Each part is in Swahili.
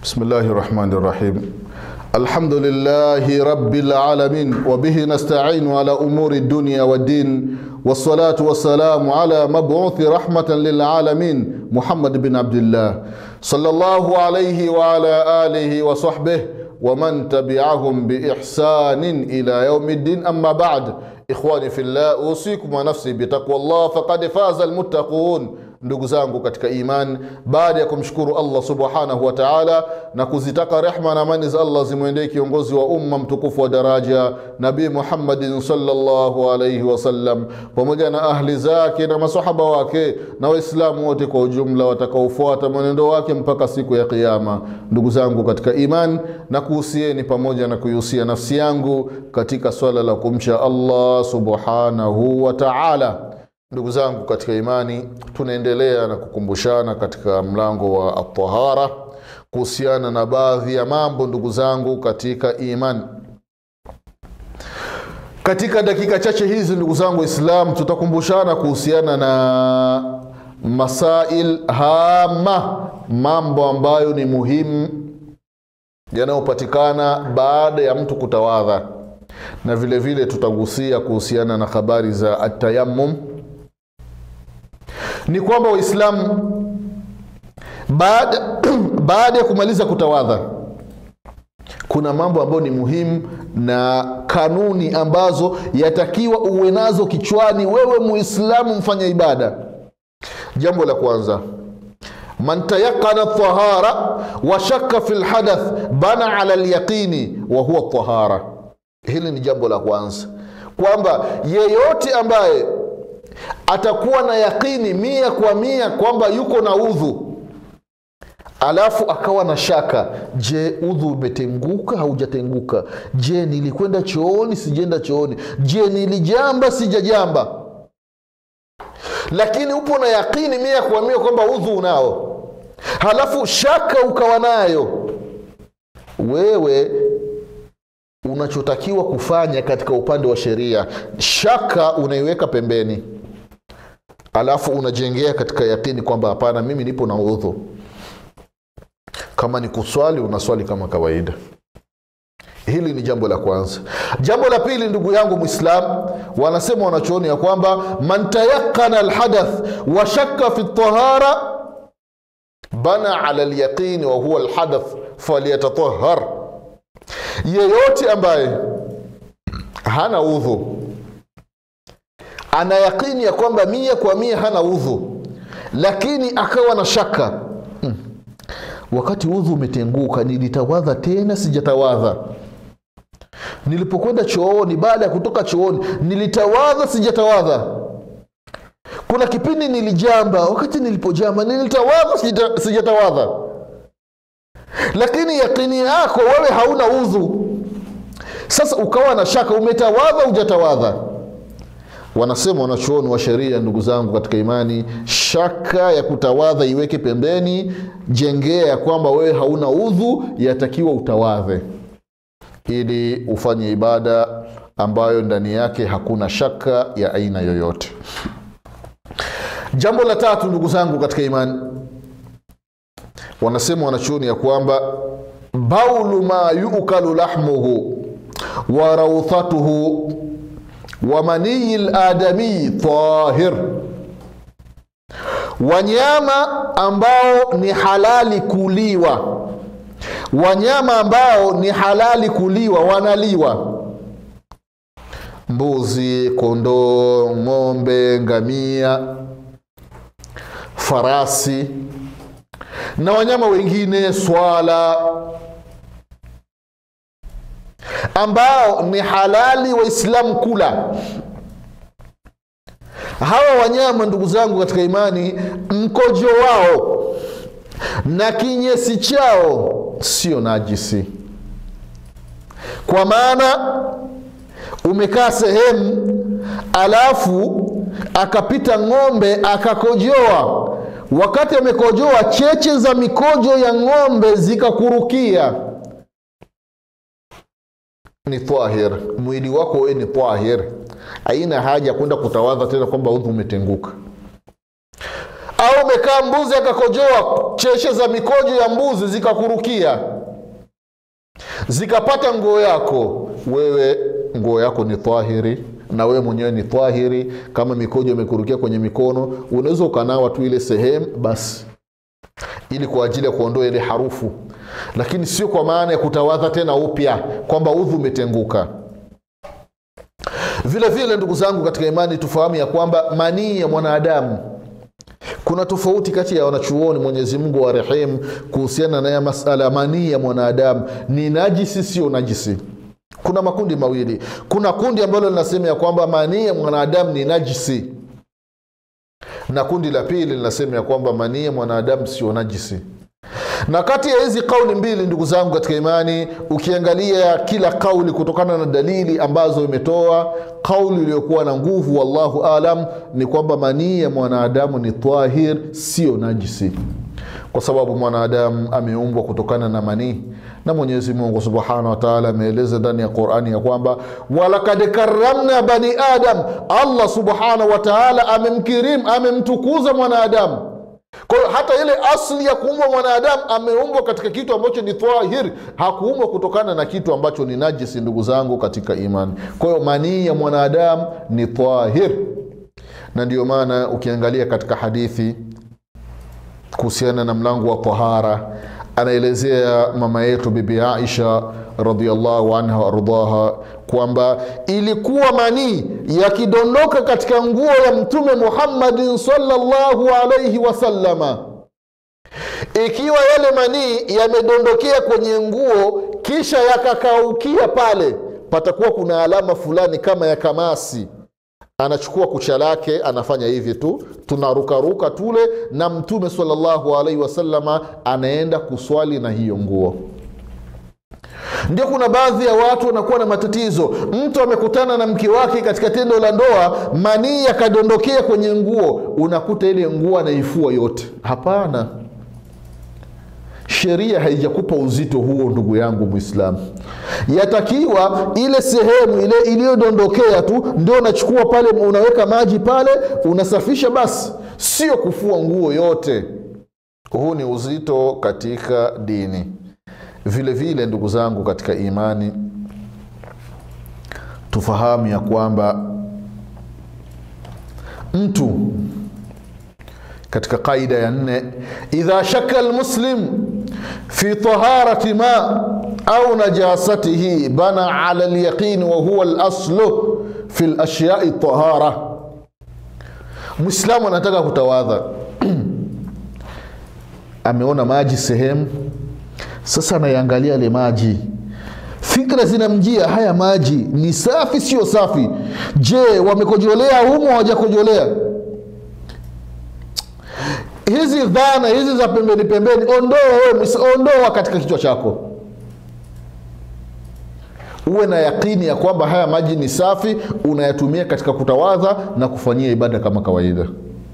بسم الله الرحمن الرحيم الحمد لله رب العالمين وبه نستعين على أمور الدنيا والدين والصلاة والسلام على مبعوث رحمة للعالمين محمد بن عبد الله صلى الله عليه وعلى آله وصحبه ومن تبعهم بإحسان إلى يوم الدين أما بعد إخواني في الله أوصيكم ونفسي بتقوى الله فقد فاز المتقون ndugu zangu katika iman baada ya kumshukuru allah subhanahu wa taala na kuzitaka rehma na amani za allah zimwendee kiongozi wa umma mtukufu wa daraja nabii muhammadin salllahu alaihi wasallam pamoja na ahli zake na masahaba wake na waislamu wote kwa ujumla watakaofuata mwenendo wake mpaka siku ya kiama ndugu zangu katika iman na kuhusieni pamoja na kuihusia nafsi yangu katika swala la kumcha allah subhanahu wa taala ndugu zangu katika imani tunaendelea na kukumbushana katika mlango wa atahara kuhusiana na baadhi ya mambo ndugu zangu katika imani katika dakika chache hizi ndugu zangu islam tutakumbushana kuhusiana na masail hama mambo ambayo ni muhimu yanayopatikana baada ya mtu kutawadha na vile vile tutagusia kuhusiana na habari za atayamum ni kwamba waislamu baada baada ya kumaliza kutawadha kuna mambo ambayo ni muhimu na kanuni ambazo yatakiwa uwe nazo kichwani wewe muislamu mfanya ibada jambo la kwanza man tayaqana tahara wa shakka fi lhadath bana ala lyaqini wa huwa tahara hili ni jambo la kwanza kwamba yeyote ambaye atakuwa na yaqini mia kwa mia kwamba yuko na udhu alafu akawa na shaka je udhu umetenguka haujatenguka je nilikwenda chooni sijenda chooni je nilijamba sijajamba lakini upo na yaqini mia kwa mia kwamba udhu unao halafu shaka ukawa nayo wewe unachotakiwa kufanya katika upande wa sheria shaka unaiweka pembeni alafu unajengea katika yakini kwamba hapana mimi nipo na udhu kama ni kuswali unaswali kama kawaida hili ni jambo la kwanza jambo la pili ndugu yangu mwislam wanasema wanachooni ya kwamba man tayaqana alhadath wa shakka fi tahara bana ala lyaqini wa huwa alhadath falyatatahar yeyote ambaye hana udhu ana yaqini ya kwamba mia kwa mia hana udhu lakini akawa na shaka hmm. wakati udhu umetenguka nilitawadha tena sijatawadha nilipokwenda chooni baada ya kutoka chooni nilitawadha sijatawadha kuna kipindi nilijamba wakati nilipojamba nilitawadha sijatawadha lakini yakini yako wewe hauna udhu sasa ukawa na shaka umetawadha ujatawadha wanasema wanachuoni wa sheria ndugu zangu katika imani shaka ya kutawadha iweke pembeni jengea ya kwamba wewe hauna udhu yatakiwa utawadhe ili ufanye ibada ambayo ndani yake hakuna shaka ya aina yoyote jambo la tatu ndugu zangu katika imani wanasema wanachuoni ya kwamba baulu ma yukalu lahmuhu wa rauthatuhu wa maniyi ladamii tahir wanyama ambao ni halali kuliwa wanyama ambao ni halali kuliwa wanaliwa mbuzi kondoo ng'ombe ngamia farasi na wanyama wengine swala ambao ni halali waislamu kula hawa wanyama ndugu zangu katika imani mkojo wao na kinyesi chao sio najisi kwa maana umekaa sehemu alafu akapita ng'ombe akakojoa wakati amekojoa cheche za mikojo ya ng'ombe zikakurukia ni tahir mwili wako wewe ni tahir haina haja kwenda kutawadha tena kwamba udhu umetenguka au umekaa mbuzi akakojoa cheshe za mikojo ya mbuzi zikakurukia zikapata nguo yako wewe nguo yako ni twahiri na wewe mwenyewe ni twahiri kama mikojo imekurukia kwenye mikono unaweza ukanawa tu ile sehemu basi ili kwa ajili ya kuondoa ile harufu lakini sio kwa maana ya kutawadha tena upya kwamba udhu umetenguka vile vile ndugu zangu katika imani tufahamu ya kwamba manii ya mwanadamu kuna tofauti kati ya wanachuoni mwenyezi mungu wa rehemu kuhusiana na ya masala manii ya mwanadamu ni najisi sio najisi kuna makundi mawili kuna kundi ambalo linasema ya kwamba manii ya mwanadamu ni najisi na kundi la pili linasema ya kwamba manii ya mwanadamu sio najisi na kati ya hizi kauli mbili ndugu zangu katika imani ukiangalia kila kauli kutokana na dalili ambazo imetoa kauli iliyokuwa na nguvu wallahu alam ni kwamba manii ya mwanadamu ni tahir sio najisi kwa sababu mwanadamu ameumbwa kutokana na manii na mwenyezi mungu subhanahu wa taala ameeleza ndani ya qurani ya kwamba walakad karamna bani adam allah subhanahu wa taala amemkirim amemtukuza mwanadamu kwa hiyo hata ile asli ya kuumbwa mwanadamu ameumbwa katika kitu ambacho ni tahir hakuumbwa kutokana na kitu ambacho ni najisi ndugu zangu katika imani kwa hiyo manii ya mwanadamu ni tahir na ndio maana ukiangalia katika hadithi kuhusiana na mlango wa tahara anaelezea mama yetu bibi aisha radiallahu anha waardaha kwamba ilikuwa manii yakidondoka katika nguo ya mtume muhammadin salllahu alaihi wasallama ikiwa yale manii yamedondokea kwenye nguo kisha yakakaukia pale patakuwa kuna alama fulani kama ya kamasi anachukua kucha lake anafanya hivi tu tunarukaruka tule na mtume salllahu alaihi wasallama anaenda kuswali na hiyo nguo ndio kuna baadhi ya watu wanakuwa na matatizo mtu amekutana na mke wake katika tendo la ndoa manii yakadondokea kwenye nguo unakuta ile nguo anaifua yote hapana sheria haijakupa uzito huo ndugu yangu mwislamu yatakiwa ile sehemu ile iliyodondokea tu ndio unachukua pale unaweka maji pale unasafisha basi sio kufua nguo yote huu ni uzito katika dini vile vile ndugu zangu katika imani tufahamu ya kwamba mtu katika qaida ya nne idha shaka almuslim fi taharati ma au najasatihi bana ala lyaqini wa huwa laslu fi lashyai tahara mwislamu anataka kutawadha ameona maji sehemu sasa anaiangalia yale maji fikra zinamjia haya maji ni safi sio safi je wamekojolea humo hawajakojolea hizi dhana hizi za pembeni pembeni ondoa wewe ondoa katika kichwa chako uwe na yakini ya kwamba haya maji ni safi unayatumia katika kutawadha na kufanyia ibada kama kawaida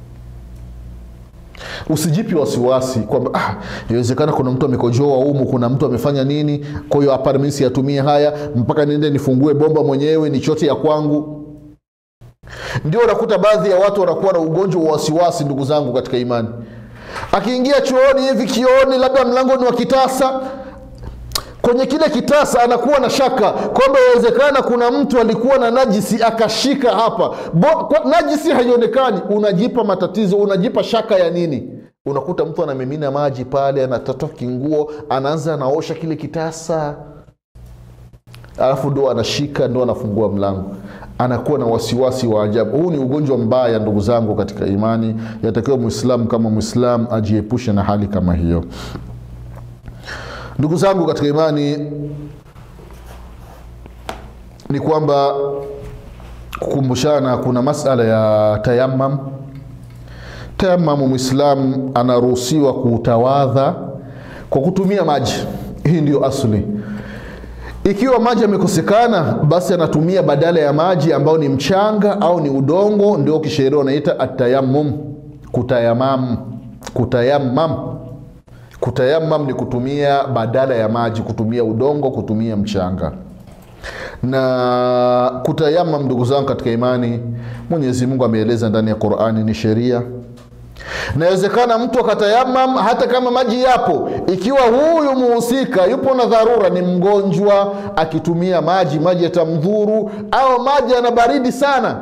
usijipi wasiwasi kwamba ah, inawezekana kuna mtu amekojoa humu kuna mtu amefanya nini kwa hiyo hapana mi siyatumie haya mpaka niende nifungue bomba mwenyewe ni chote ya kwangu ndio unakuta baadhi ya watu wanakuwa na ugonjwa wa wasiwasi ndugu zangu katika imani akiingia chooni hivi kioni labda mlango ni wa kitasa kwenye kile kitasa anakuwa na shaka kwamba inawezekana kuna mtu alikuwa na najisi akashika hapa Bo, kwa, najisi haionekani unajipa matatizo unajipa shaka ya nini unakuta mtu anamimina maji pale anatatoa kinguo anaanza anaosha kile kitasa alafu ndo anashika ndo anafungua mlango anakuwa na wasiwasi wa ajabu huu ni ugonjwa mbaya ndugu zangu katika imani yatakiwa mwislamu kama mwislamu ajiepushe na hali kama hiyo ndugu zangu katika imani ni kwamba kukumbushana kuna masala ya tayamam tayamamu mwislamu anaruhusiwa kutawadha kwa kutumia maji hii ndiyo asli ikiwa maji yamekosekana basi anatumia badala ya maji ambao ni mchanga au ni udongo ndio kisheria wanaita atayamum kutayamam kutayamam kutayamam ni kutumia badala ya maji kutumia udongo kutumia mchanga na kutayamam ndugu zangu katika imani mwenyezi mungu ameeleza ndani ya qurani ni sheria nawezekana mtu akatayamam hata kama maji yapo ikiwa huyu muhusika yupo na dharura ni mgonjwa akitumia maji maji yatamdhuru au maji yana baridi sana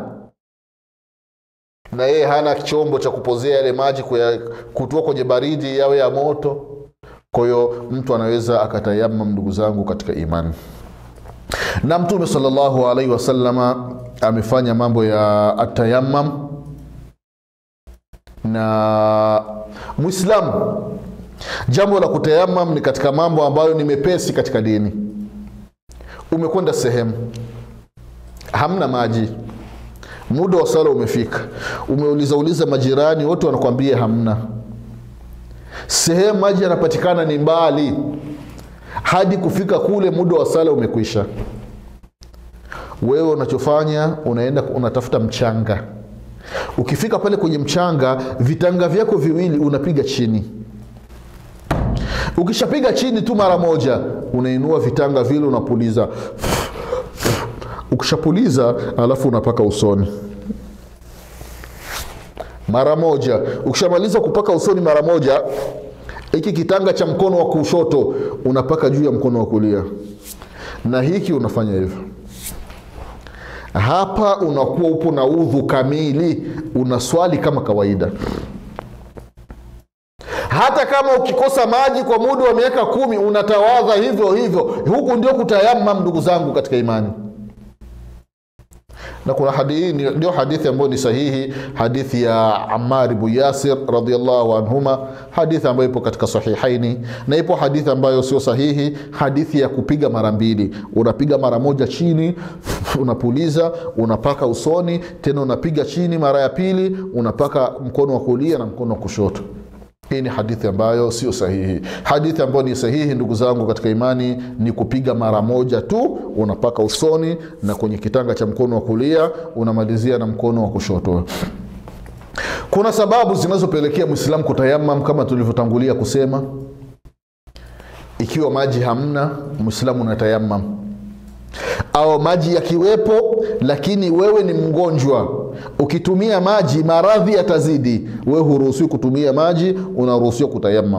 na yeye hana chombo cha kupozea yale maji kuya- kutoa kwenye baridi yawe ya moto kwa hiyo mtu anaweza akatayamam ndugu zangu katika imani na mtume salllahu alaihi wasalama amefanya mambo ya atayamam na mwislamu jambo la kutayamam ni katika mambo ambayo ni mepesi katika dini umekwenda sehemu hamna maji muda wa sala umefika umeuliza uliza majirani wote wanakwambia hamna sehemu maji yanapatikana ni mbali hadi kufika kule muda wa sala umekwisha wewe unachofanya unaenda unatafuta mchanga ukifika pale kwenye mchanga vitanga vyako viwili unapiga chini ukishapiga chini tu mara moja unainua vitanga vile unapuliza ukishapuliza alafu unapaka usoni mara moja ukishamaliza kupaka usoni mara moja hiki kitanga cha mkono wa kushoto unapaka juu ya mkono wa kulia na hiki unafanya hivyo hapa unakuwa upo na udhu kamili unaswali kama kawaida hata kama ukikosa maji kwa muda wa miaka kumi unatawadha hivyo hivyo huku ndio kutayamam ndugu zangu katika imani na kuna hadithi ndio hadithi ambayo ni sahihi hadithi ya amar bnu yasir radiallahu anhuma hadithi ambayo ipo katika sahihaini na ipo hadithi ambayo sio sahihi hadithi ya kupiga mara mbili unapiga mara moja chini unapuliza unapaka usoni tena unapiga chini mara ya pili unapaka mkono wa kulia na mkono wa kushoto hii ni hadithi ambayo sio sahihi hadithi ambayo ni sahihi ndugu zangu katika imani ni kupiga mara moja tu unapaka usoni na kwenye kitanga cha mkono wa kulia unamalizia na mkono wa kushoto kuna sababu zinazopelekea mwislamu kutayamam kama tulivyotangulia kusema ikiwa maji hamna mwislamu unatayamam au maji yakiwepo lakini wewe ni mgonjwa ukitumia maji maradhi yatazidi wewe huruhusiwi kutumia maji unaruhusiwa kutayamam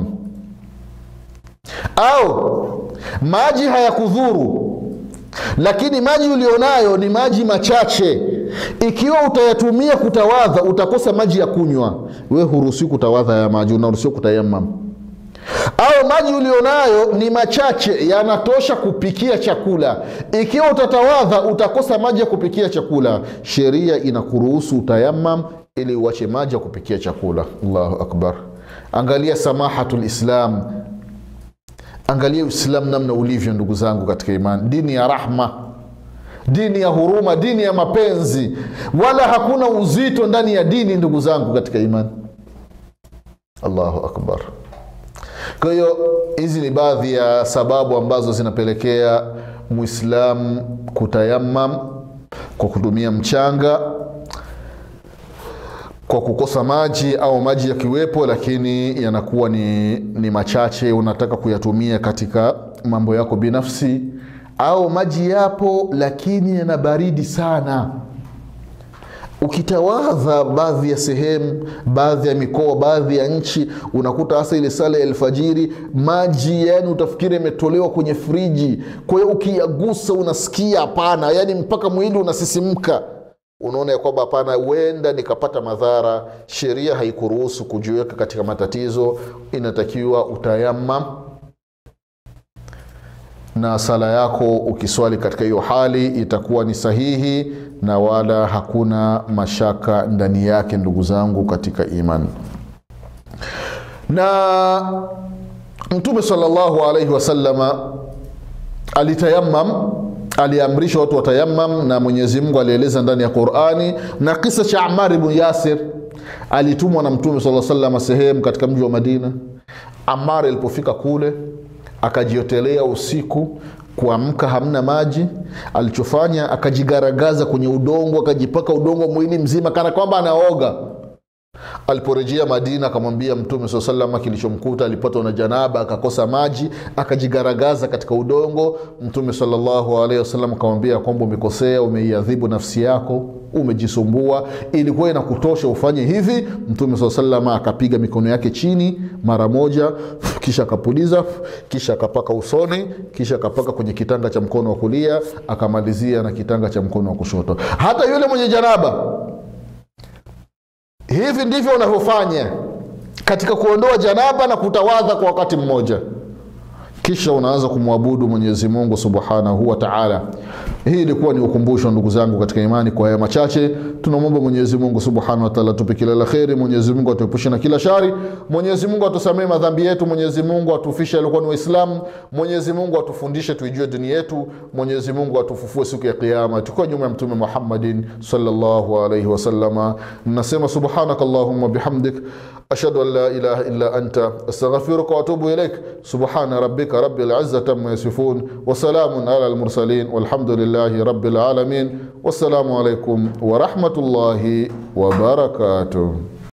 au maji hayakudhuru lakini maji ulionayo ni maji machache ikiwa utayatumia kutawadha utakosa maji ya kunywa wewe huruhusiwi kutawadha ya maji unaruhusiwa kutayamam au maji ulionayo ni machache yanatosha kupikia chakula ikiwa utatawadha utakosa maji ya kupikia chakula sheria inakuruhusu utayamam ili uache maji ya kupikia chakula allahu akbar angalia samahatu lislam angalia uislamu namna ulivyo ndugu zangu katika imani dini ya rahma dini ya huruma dini ya mapenzi wala hakuna uzito ndani ya dini ndugu zangu katika imani allahu akbar kwa hiyo hizi ni baadhi ya sababu ambazo zinapelekea mwislamu kutayamam kwa kutumia mchanga kwa kukosa maji au maji yakiwepo lakini yanakuwa ni, ni machache unataka kuyatumia katika mambo yako binafsi au maji yapo lakini yana baridi sana ukitawadha baadhi ya sehemu baadhi ya mikoa baadhi ya nchi unakuta hasa ile sala ya alfajiri maji yani utafikiri imetolewa kwenye friji kwa hiyo ukiyagusa unasikia hapana yani mpaka mwili unasisimka unaona ya kwamba hapana huenda nikapata madhara sheria haikuruhusu kujiweka katika matatizo inatakiwa utayamam na sala yako ukiswali katika hiyo hali itakuwa ni sahihi na wala hakuna mashaka ndani yake ndugu zangu katika imani na mtume salllahu alaihi wasalama alitayamam aliamrisha watu watayamam na mwenyezi mungu alieleza ndani ya qurani na kisa cha amar bnu yasir alitumwa na mtume saa salama sehemu katika mji wa madina amar alipofika kule akajiotelea usiku kuamka hamna maji alichofanya akajigaragaza kwenye udongo akajipaka udongo mwili mzima kana kwamba anaoga aliporejea madina akamwambia mtume saa salama kilichomkuta alipatwa na janaba akakosa maji akajigaragaza katika udongo mtume salllahu alehi wasallam akamwambia kwamba umekosea umeiadhibu nafsi yako umejisumbua ilikuwa inakutosha ufanye hivi mtume saa salama akapiga mikono yake chini mara moja kisha akapuliza kisha akapaka usoni kisha akapaka kwenye kitanga cha mkono wa kulia akamalizia na kitanga cha mkono wa kushoto hata yule mwenye janaba hivi ndivyo unavyofanya katika kuondoa janaba na kutawadha kwa wakati mmoja kisha unaanza kumwabudu mwenyezi mungu subhanahu wa taala hii ilikuwa ni ukumbusho ndugu zangu katika imani kwa haya machache tunamwomba mwenyezi mungu subhanahu wa taala tupe kila la kheri mwenyezi mungu atuepushe na kila shari mwenyezi mungu atusamee madhambi yetu mwenyezi mungu atufishe alikuwa ni waislamu mwenyezi mungu atufundishe tuijue dini yetu mwenyezi mungu atufufue siku ya kiama tukiwa nyuma ya mtume muhammadin salllahu alaihi wasalama nasema subhanaka allahumma bihamdik ashhadu an la ilaha illa anta astaghfiruka waatubu ilaik subhana rabbika rabbil izzati amma yasifun wasalamun ala almursalin walhamdulillahi rabbil alamin wassalamu alaikum warahmatullahi wabarakatuh